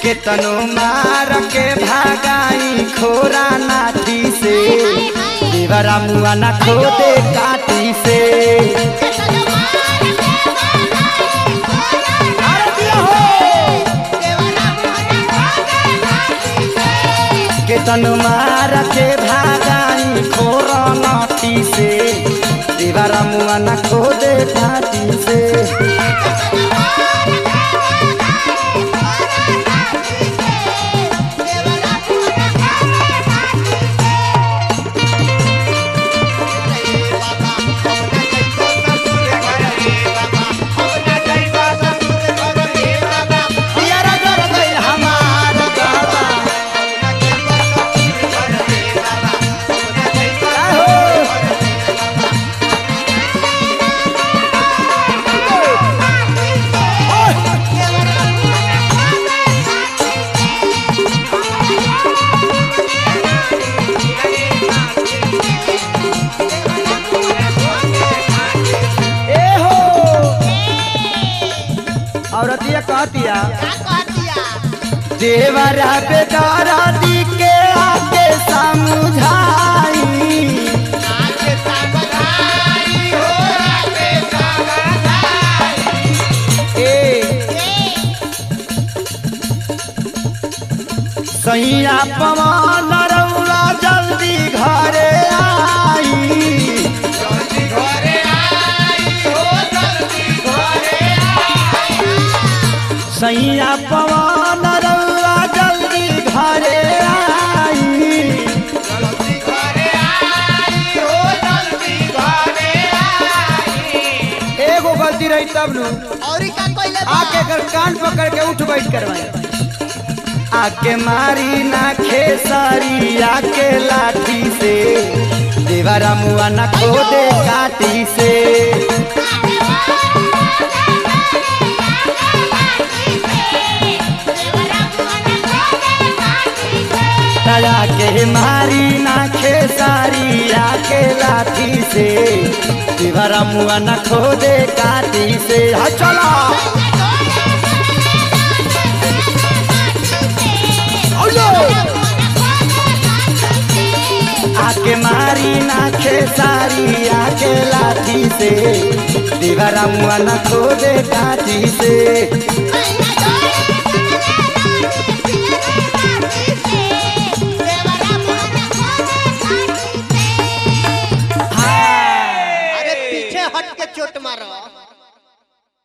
केतनो मार के भागाई खोरा नाठी से देवरा मुआ ना खोदे काटी से अरे दिया हो केतनो मार के भागाई खोरा नाठी से देवरा मुआ ना खोदे काटी से पियरा कर गइल हमार दादा आहो ए हो औरतिया कहतिया देवरा बेदारा दी के आके समझाई ए सैया पवन रउआ जल्दी घरे आई सैया पवन रउआ जल्दी घरे आई एगो गलती रही तब नु और का कोइले आके कर कान पकड़ के उठ बैठ करवाए आके मारी ना खेसारी आके लाठी से देवरा मुआ ना खोदे काटी से तया के मारी ना खेसारी आके लाठी से देवरा मुआ ना खोदे काटी से हा चला आके मारी ना खेसारी आके लाठी से दीवारा मुआ ना खोदे काटी से